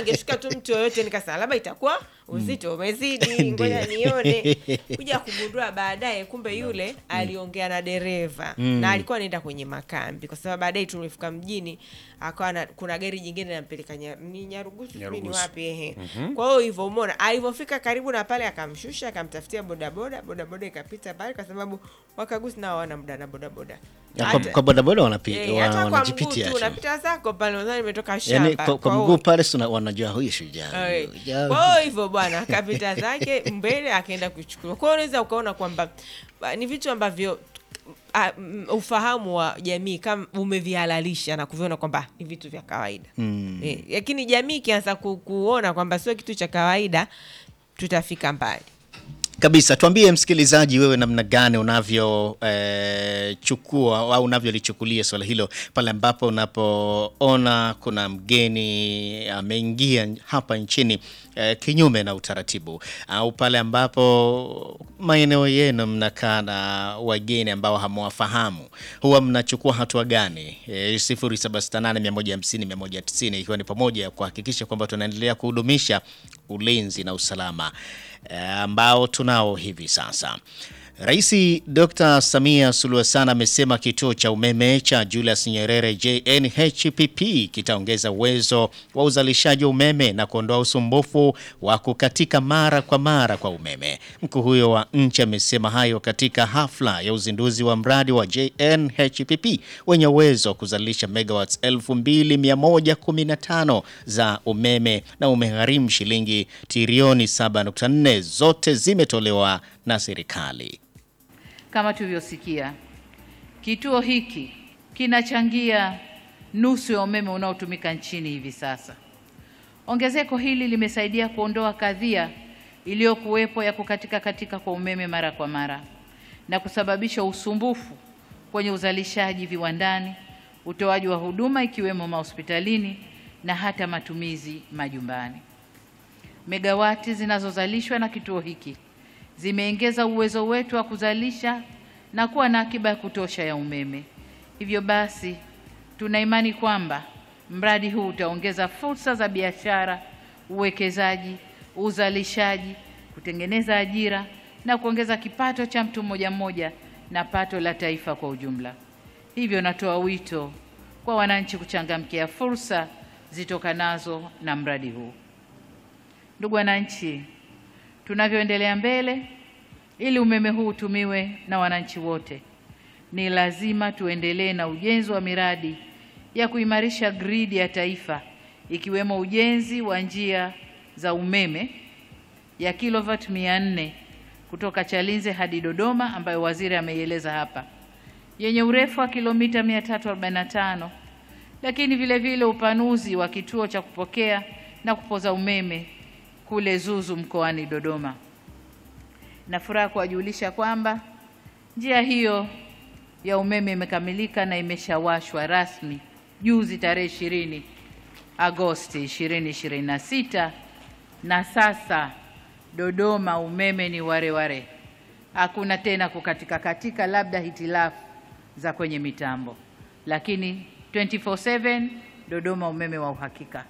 angefika tu mtu yoyote nikasema labda itakuwa uzito umezidi ngoja nione kuja kugundua baadaye kumbe yule aliongea na dereva na alikuwa anaenda kwenye makambi kwa sababu baadaye tumefika mjini akawa na, kuna gari jingine nampeleka nya, ni nyarugusu sijui ni Nyarugusu. wapi ehe kwa hiyo hivyo umeona alivyofika karibu na pale akamshusha akamtafutia bodaboda bodaboda ikapita pale kwa sababu wakagusi nao wana muda na bodaboda Ya, kwa, Hata- kwa bodaboda wanapi- Eh, wa- hata kwa mguu wanajipitia tu tu unapita zako pale unadhani nimetoka shamba yani kwa, kwa hiyo- mguu pale si una- wanajua huyu shujaa Eh, huyu, jaa kwa hiyo hivyo bwana akapita zake mbele akaenda kuchukua kwa hiyo unaweza ukaona kwamba ah, ni vitu ambavyo ah, mm, ufahamu wa jamii kama umevihalalisha na kuviona kwamba ni vitu vya kawaida Eh, lakini jamii ikianza ku, kuona kwamba sio kitu cha kawaida tutafika mbali kabisa tuambie msikilizaji wewe namna gani unavyo eh, chukua au unavyolichukulia swala hilo pale ambapo unapoona kuna mgeni ameingia hapa nchini eh, kinyume na utaratibu au pale ambapo maeneo yenu mnakaa na wageni ambao hamwafahamu huwa mnachukua hatua gani eh, 0768150190 ikiwa ni pamoja ya kuhakikisha kwamba tunaendelea kuhudumisha ulinzi na usalama eh, ambao tunao hivi sasa. Rais Dr. Samia Suluhu Hassan amesema kituo cha umeme cha Julius Nyerere JNHPP kitaongeza uwezo wa uzalishaji wa umeme na kuondoa usumbufu wa kukatika mara kwa mara kwa umeme. Mkuu huyo wa nchi amesema hayo katika hafla ya uzinduzi wa mradi wa JNHPP wenye uwezo wa kuzalisha megawatts 2115 za umeme na umegharimu shilingi trilioni 7.4 zote zimetolewa na serikali. Kama tulivyosikia, kituo hiki kinachangia nusu ya umeme unaotumika nchini hivi sasa. Ongezeko hili limesaidia kuondoa kadhia iliyokuwepo ya kukatika katika kwa umeme mara kwa mara na kusababisha usumbufu kwenye uzalishaji viwandani, utoaji wa huduma ikiwemo mahospitalini na hata matumizi majumbani. Megawati zinazozalishwa na kituo hiki zimeongeza uwezo wetu wa kuzalisha na kuwa na akiba ya kutosha ya umeme. Hivyo basi, tuna imani kwamba mradi huu utaongeza fursa za biashara, uwekezaji, uzalishaji, kutengeneza ajira na kuongeza kipato cha mtu mmoja mmoja na pato la taifa kwa ujumla. Hivyo natoa wito kwa wananchi kuchangamkia fursa zitokanazo na mradi huu. Ndugu wananchi, tunavyoendelea mbele, ili umeme huu utumiwe na wananchi wote, ni lazima tuendelee na ujenzi wa miradi ya kuimarisha gridi ya taifa, ikiwemo ujenzi wa njia za umeme ya kilovati 400 kutoka Chalinze hadi Dodoma, ambayo waziri ameieleza hapa, yenye urefu wa kilomita 345, lakini vile vile upanuzi wa kituo cha kupokea na kupoza umeme kule Zuzu mkoani Dodoma. Na furaha kuwajulisha kwamba njia hiyo ya umeme imekamilika na imeshawashwa rasmi juzi tarehe 20 Agosti 2026 na sasa Dodoma umeme ni ware ware. Hakuna tena kukatika katika, labda hitilafu za kwenye mitambo, lakini 24/7 Dodoma umeme wa uhakika.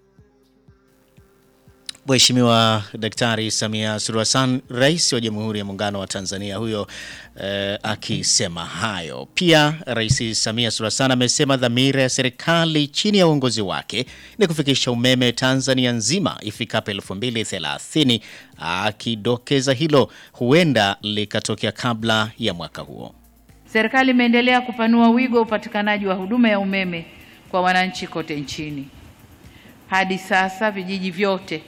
Mheshimiwa Daktari Samia Suluhu Hassan, Rais wa Jamhuri ya Muungano wa Tanzania huyo eh, akisema hayo. Pia Rais Samia Suluhu Hassan amesema dhamira ya serikali chini ya uongozi wake ni kufikisha umeme Tanzania nzima ifikapo 2030, akidokeza hilo huenda likatokea kabla ya mwaka huo. Serikali imeendelea kupanua wigo wa upatikanaji wa huduma ya umeme kwa wananchi kote nchini. Hadi sasa vijiji vyote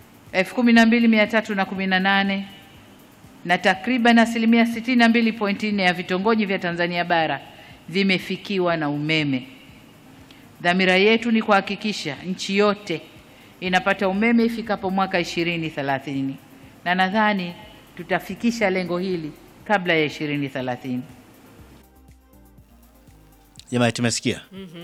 12318 na takriban asilimia 62.4 ya vitongoji vya Tanzania bara vimefikiwa na umeme. Dhamira yetu ni kuhakikisha nchi yote inapata umeme ifikapo mwaka 2030 na nadhani tutafikisha lengo hili kabla ya 2030. Jamani, tumesikia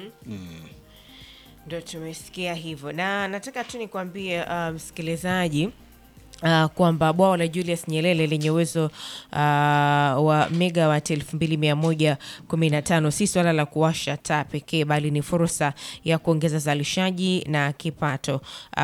Ndo tumesikia hivyo, na nataka tu nikwambie uh, msikilizaji Uh, kwamba bwawa la Julius Nyerere lenye uwezo uh, wa megawati elfu mbili mia moja kumi na tano si swala la kuwasha taa pekee, bali ni fursa ya kuongeza uzalishaji na kipato uh,